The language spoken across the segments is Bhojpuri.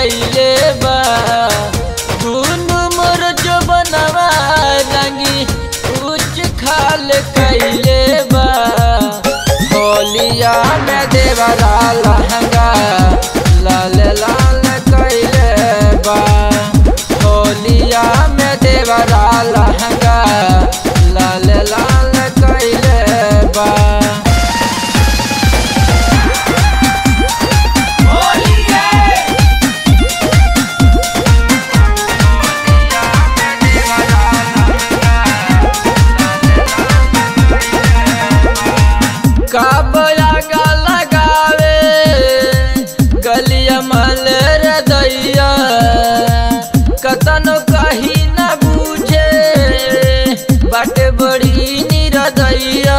कैले बा दुनु मोर जो बनवा रंगी उच्च खाल कैले बा होलिया में देवरा लहंगा लाल लाल कैले बा होलिया में देवरा लहंगा लाल लाल कैले बा काबया गा लगावे गलिया मल रे दैया कतनो कही न बूझे बाटे बड़ी निरदैया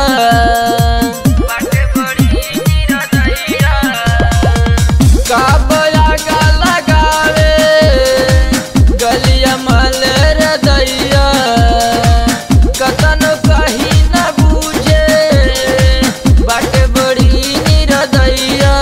काबया गा लगावे गलिया मल रे दैया कतनो कही न बूझे बाटे बड़ी निरदैया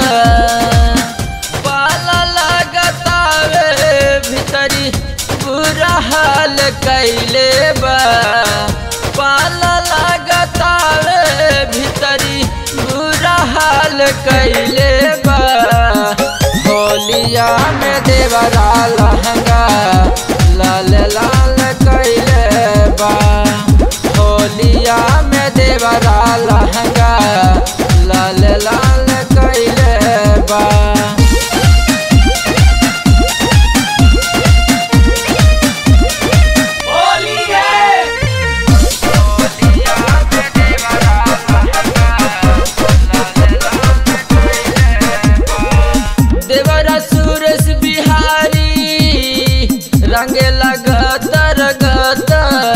पाला लगतावे भीतरी बुरा हाल कैले बा पाला लगतावे भीतरी बुरा हाल कैले बा होलिया में देवरा लहंगा लाल लाल कैले बा होलिया में देवरा लहंगा लाल लाल कैले बा देवरा सुरेश बिहारी रंगे लगतर गत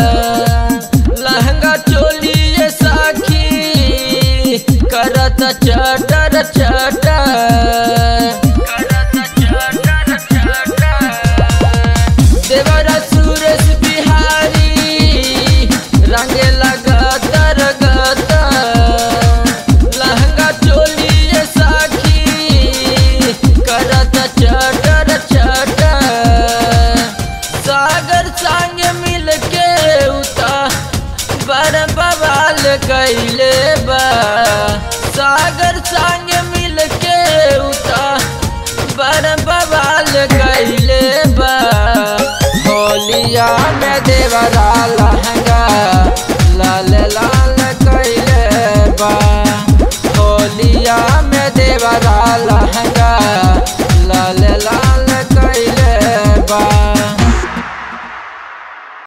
लहंगा चोली ये साखी करत चटर चटर देवरा सुरेश बिहारी रंगे लगतर गत लहंगा चोली ये साखी करत चटर चटर सागर संग मिल के उता बर बवाल कैले बा सागर संग मिल के उता बर बवाल कैले बा होलिया में देवरा लहंगा